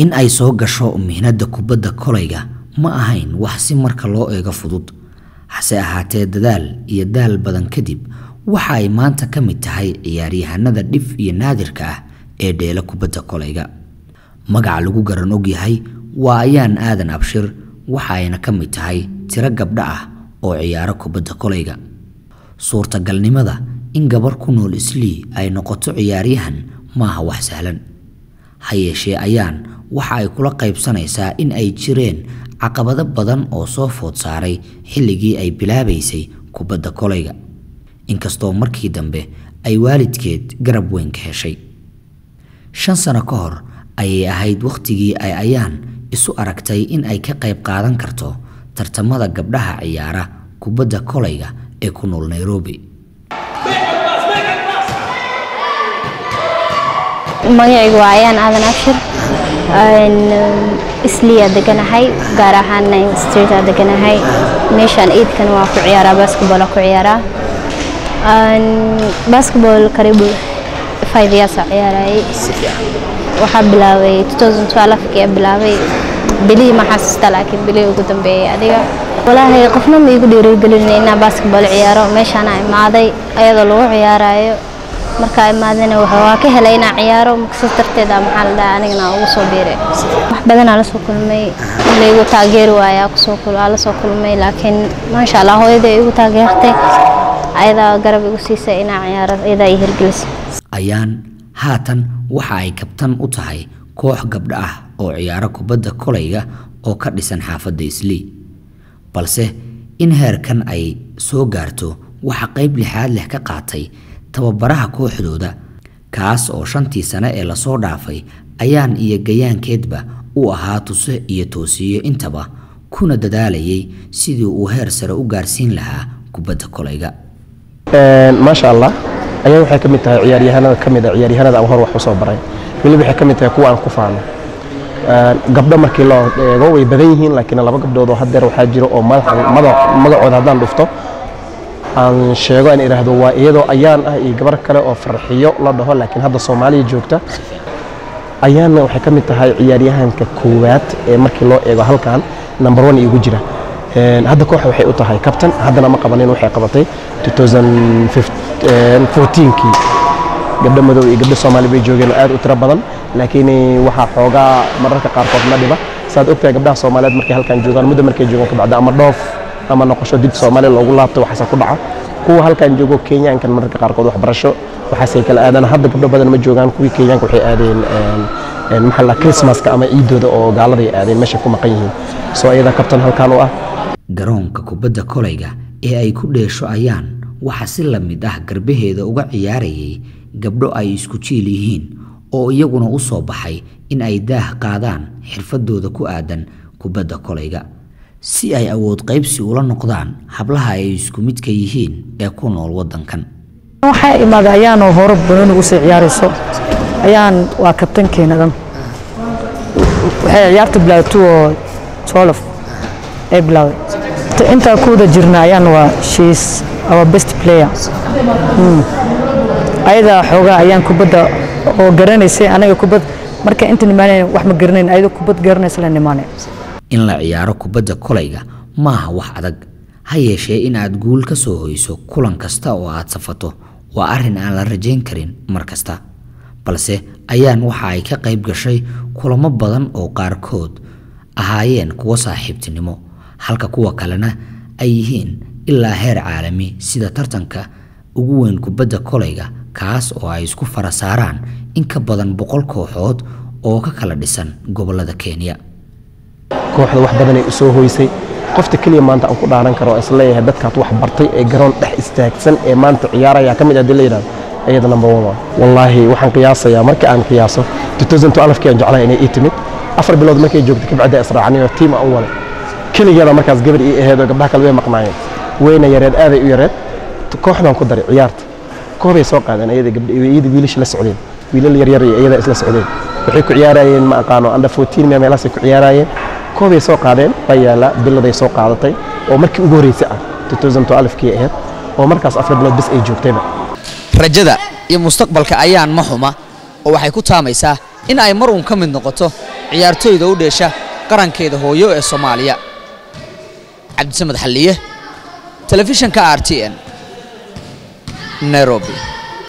in ay soo gasho mihnada kubadda kolayga ma ahayn wax si marka loo eego fudud hase ahaatee dadaal iyo daal badan kadib waxa ay maanta ka mid tahay ciyaaryahanada dhif iyo naadirka ah ee dheela kubadda kolayga magaca lagu garan ogyahay waa ayaan aadan abshir waxa ayna ka mid tahay tiro gabdho ah oo ciyaaro kubadda kolayga suurtagalnimada in gabar ku nool islii ay noqoto ciyaaryahan maaha wax sahlan ha yeeshee ayaan waxa ay kula qaybsanaysaa in ay jireen caqabado badan oo soo food saaray xilligii ay bilaabaysay kubadda kolayga inkastoo markii dambe ay waalidkeed garab weyn ka heshay shan sano ka hor ayay ahayd wakhtigii ay ayaan isu aragtay in ay ka qayb qaadan karto tartamada gabdhaha ciyaara kubadda kolayga ee ku nool nairobi magacaygu waa ayaan aadan abshir isliyaa deganahay gaar ahaana streetaa deganahay meeshaan iidkan waa ku ciyaaraa basketball ku ciyaaraa basketball karibu five years aa ciyaarayay waxaa bilaabay 2012 kii bilaabay bilihii ma xasuusta laakiin bilihii ugu dambeeyay adiga walaahi qofna ma igu dhiirigelin inaan basketball ciyaaro meeshaan aan imaaday ayadoo lagu ciyaarayo markaa imaadana waa ka helay inaan ciyaaro maksas darteeda maxaa la dhahaa anigana ugu soo biiray wax badanaa lasoo kulmay laygu taageeri waayaa kusoo aa lasoo kulmay laakiin maasha allah hooyada igu taageertay ayadaa garab igu siisay inaan ciyaaro ayadaa ii hirgelisay ayaan haatan waxa ay kabtan u tahay koox gabdho ah oo ciyaaro kubadda kolayga oo ka dhisan xaafadda islii balse in heerkan ay soo gaarto waxa qayb lixaad leh ka qaatay tababaraha kooxdooda kaas oo shantii sane ee lasoo dhaafay ayaan iyo gayaankeedba u ahaa tuse iyo toosiyo intaba kuna dadaalayay sidii uu heer sare u gaarsiin lahaa kubadda kolayga maasha allah ayaa waxay ka mid tahay ciyaaryahanada ka mid a ciyaaryahanada aan hor wax u soo baray weliba waxay ka mid tahay kuwa aan ku faano gabdho markii loo eego way badan yihiin laakiin laba gabdhood oo haddeer waxaa jira oo magacooda haddaan dhufto aan sheego aan idhaahdo waa iyadoo ayaan ah iyo gabar kale oo farxiyo la dhaho laakiin hadda soomaaliya joogta ayaanna waxay ka mid tahay ciyaaryahanka koowaad ee markii loo eego halkan number one igu jira hadda kooxa waxay u tahay kabtan haddana ma qabanin waxay qabatay 2014kii gabdho madow iyo gabdho soomaali bay joogeen aad u tiro badan laakiin waxaa xoogaa mararka qaarkood ma dhiba saad ogtahay gabdhaha soomaaliyeed markay halkan joogaan muddo markay joogaan kabacdi ama dhoof ama noqosho dib soomaaliya loogu laabto waxaase ku dhaca kuwa halkan joogo kenyaankan mararka qaarkood waxbarasho waxaasay kala aadaan hadda gabdho badan ma joogaan kuwii kenyaanka waxay aadeen maxaa la christmaska ama ciidooda oo gaaladay aadeen meeshay ku maqan yihiin soo iyada kabtan halkan u ah garoonka kubadda kolayga ee ay ku dheesho ayaan waxa si la mid ah garbaheeda uga ciyaarayay gabdho ay isku jiil yihiin oo iyaguna u soo baxay in ay daah qaadaan xirfadooda ku aadan kubadda kolayga si ay awood qaybsi ula noqdaan hablaha ay isku midka yihiin ee ku nool waddankan waxaa imaaday ayaanoo hore banooni usii ciyaarayso ayaan waa kabtankeena dhan waxay ciyaarta bilaawtay oo tolof ay bilaawday intaa ku wada jirna ayaan waa sheis our best player ayadaa xoogaa ayaan kubadda oo garanaysay anaga kubad marka inta nimaanayn wax ma garanayn ayadoo kubad garanaysa la nimaanay in la ciyaaro kubadda kolayga maaha wax adag ha yeeshee in aad guul ka soo hoyso kulan kasta oo aad safato waa arrin aan la rajayn karin mar kasta balse ayaan waxa ay ka qayb gashay kulamo badan oo qaarkood ahaayeen kuwo saaxiibtinimo halka kuwa kalena ay yihiin ilaa heer caalami sida tartanka ugu weyn kubadda kolayga kaas oo ay isku fara saaraan in ka badan boqol kooxood oo ka kala dhisan gobollada kenya kooxda wax badanay u soo hoysay qofta keliya maanta aan ku dhaaran karo oo isleeyahay dadkaad wax bartay ee garoon dhex istaagsan ee maanta ciyaaraya ka mid ah dii la yidhahdo iyada number one waa wallaahi waxaan qiyaasayaa marka aan qiyaaso 2012 kii aan jeclahay inay ii timid afar bilood markay joogtay kabacdi israacnay tiim aan u walay keligeeda markaas gabar ii aheed oo gabdhaha kale way maqnaayeen weyna yareed aaday u yareed kooxdan ku daray ciyaarta koobay soo qaadeen iyada gabdhiyada wiilasha la socdeen wiilal yaryar iyo iyada isla socdeen waxay ku ciyaarayeen ma aqaano under 14 meel meelahaasay ku ciyaarayeen koobay soo qaadeen baa yaala biladay soo qaadatay oo markii ugu horreysay ah 2012 kii ahayd oo markaas afar bilood bis ay joogtayba rajada iyo mustaqbalka ayaan ma xuma oo waxay ku taamaysaa in ay mar uun ka mid noqoto ciyaartooyda u dheesha qarankeeda hooyo ee soomaaliya cabdisamed xalliye telefishanka r t n nairobi